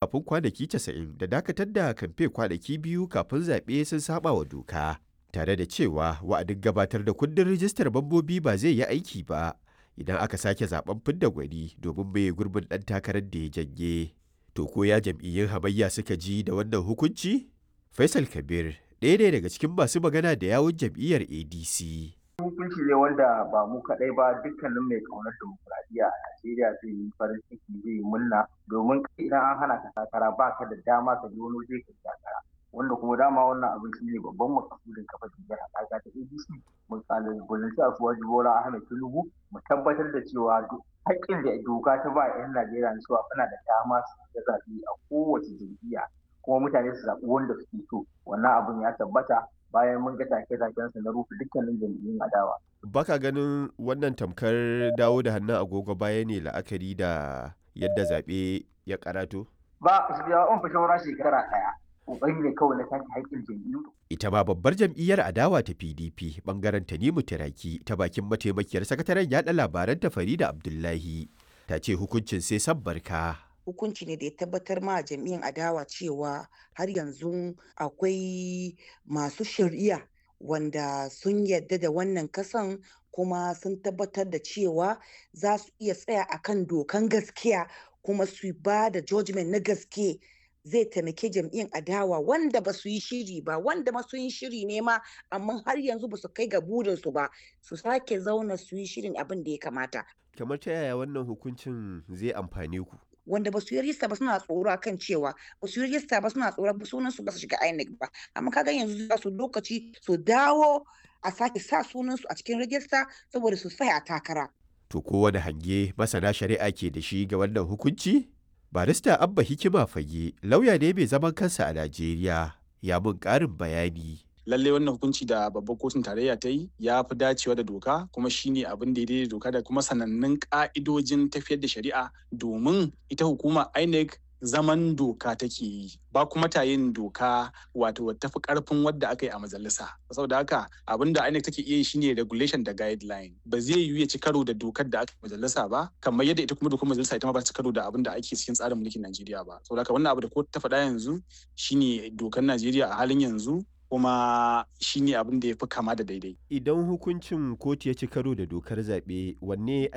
kafin kwanaki 90 da dakatar da kamfe kwanaki biyu kafin zaɓe sun saba wa doka. Tare da cewa wa'adin gabatar da kundin rijistar mambobi ba zai yi aiki ba idan aka sake zaben fidda gwani domin mai gurbin ɗan takarar da ya janye. To ko ya jam'iyyun hamayya suka ji da wannan hukunci? Faisal Kabir ɗaya ne daga cikin masu magana da yawun jam'iyyar ADC. hukunci ne wanda ba mu kaɗai ba dukkanin mai ƙaunar demokuraɗiyya a Najeriya zai yi farin ciki zai yi murna domin idan an hana ka takara ba ka da dama ka je wani waje ka takara wanda kuma dama wannan abin shi ne babban makasudin kafa jam'iyyar haɗaka ta ADC mun kalubalanci a suwaji Bola Ahmed Tinubu mu tabbatar da cewa haƙƙin da doka ta ba 'yan Najeriya na cewa suna da dama su zaɓi a kowace jam'iyya kuma mutane su zaɓi wanda suke so wannan abin ya tabbata bayan mun ga take-takensa na rufe dukkanin jam'iyyun adawa. Baka ganin wannan tamkar dawo da hannun agogo baya ne la'akari da yadda zaɓe ya karato? Ba, su biya on fi shawara shekara ɗaya. Ƙoƙari ne kawai na take haƙƙin jam'iyyu. Ita ma babbar jam'iyyar adawa ta PDP bangaren Tanimu Tiraki ta bakin mataimakiyar sakataren yaɗa labaran ta Farida Abdullahi ta ce hukuncin sai san barka. hukunci ne da ya tabbatar ma jam'iyyar adawa cewa har yanzu akwai masu shari'a wanda sun yadda da wannan kasan kuma sun tabbatar da cewa za su iya tsaya akan dokan gaskiya kuma su ba da judgment na gaske zai taimake jam'iyyar adawa wanda ba su yi shiri ba wanda ma sun yi shiri ne ma amma har yanzu ba su kai ga burinsu ba su sake zauna su yi shirin abin da ya kamata kamar ta yaya wannan hukuncin zai amfane ku wanda ba su yi rijista ba suna tsoro kan cewa ba su yi rijista ba suna tsoro sunan su ba su shiga INEC ba amma kaga yanzu za su lokaci su dawo a sake sa sunan su a cikin rijista saboda su tsaya a takara to kowane hange masana shari'a ke da shi ga wannan hukunci barista abba hikima fage lauya ne mai zaman kansa a najeriya ya mun karin bayani lallai wannan hukunci da babbar kotun tarayya ta yi ya fi dacewa da doka kuma shine abin da ya doka da kuma sanannun ka'idojin tafiyar da shari'a domin ita hukuma INEC zaman doka take yi ba kuma ta yin doka wato tafi karfin wadda aka yi a majalisa saboda haka abin da INEC take iya yi shine regulation da guideline ba zai yiwu ya ci karo da dokar da aka majalisa ba kamar yadda ita kuma dokar majalisa ita ma ba ci karo da abin da ake cikin tsarin mulkin Najeriya ba saboda haka wannan abu da kotu ta faɗa yanzu shine dokar Najeriya a halin yanzu kuma shi ne abin da ya fi kama da daidai. Idan hukuncin kotu ya ci karo da dokar zaɓe wanne